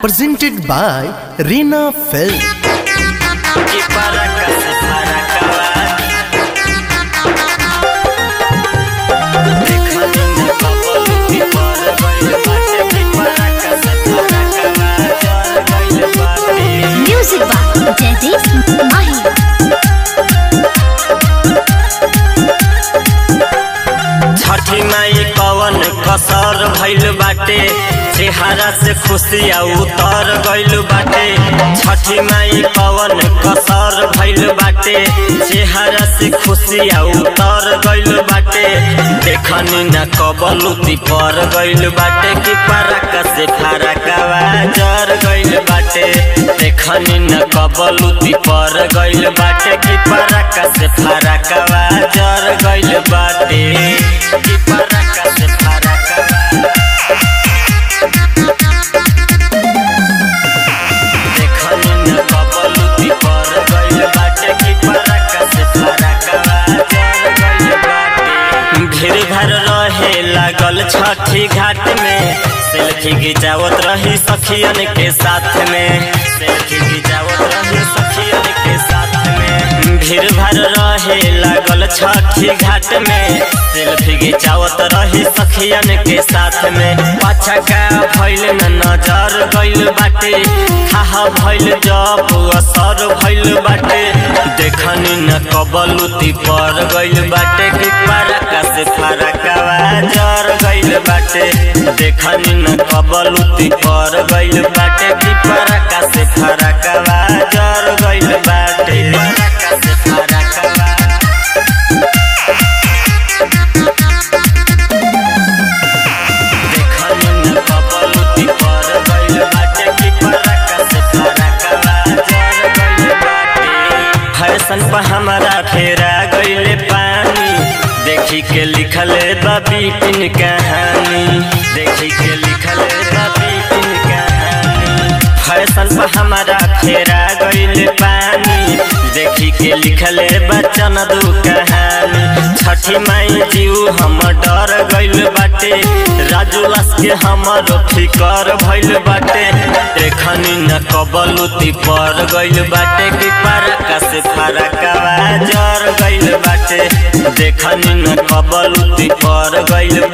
presented by Reena Film. que para casa para acabar. देखा निन्ने couple की पर गइल बाटे कि para casa para acabar. चल गइल बाटे म्यूजिक बाय जयदीप माही छठी माई कवन कसर भइल बाटे चेहरा से खुशिया उतर गइल बाटे छठी माई कवन कसर भइल बाटे चेहरा से खुशिया उतर गइल बाटे देखनी न कबलुती पर गइल बाटे कि फरक से फरकवा जर गइल बाटे देखनी न कबलुती पर गइल बाटे कि फरक से फरकवा जर गइल बाटे कि फरक से फरकवा देखनी न कबलुती पर गइल बाटे कि फरक से फरकवा जर गइल बाटे भीड़ भर रहे लागल छठी घाट में सेल्फी खिंचावत रही सखियन के साथ में सेल्फी खिंचावत रही सखियन के साथ में भीड़ भर रहे लागल छठी घाट में सेल्फी खिंचावत रही सखियन के साथ में पाछा का भइल न नजर गइल बाटे खाहा भइल जब असर भइल बाटे देखनी न कबलुती पर गइल बाटे कि फरका से फरकवा जर गइल बाटे देखनी न कबलुती पर गइल बाटे कि फरका से फरकवा जर गइल बाटे फरका से फरकवा देखनी न कबलुती पर गइल बाटे कि फरका से फरकवा जर गइल बाटे फैशन पर हमारा फेरा गइले पानी देखी के लिखल बा बिपिन कहानी देखी के लिखल बा बिपिन कहानी फैशन पर हमारा फेरा गइले पानी देखी के लिखल बचन दू कहानी छठी माई जीव हम डर गइल बाटे राजू लास के हमर फिकर भइल बाटे एखनी न कबलुती पर गइल बाटे कि फरका से फरकवा जर गइल बाटे देखनी न कबलुती पर गइल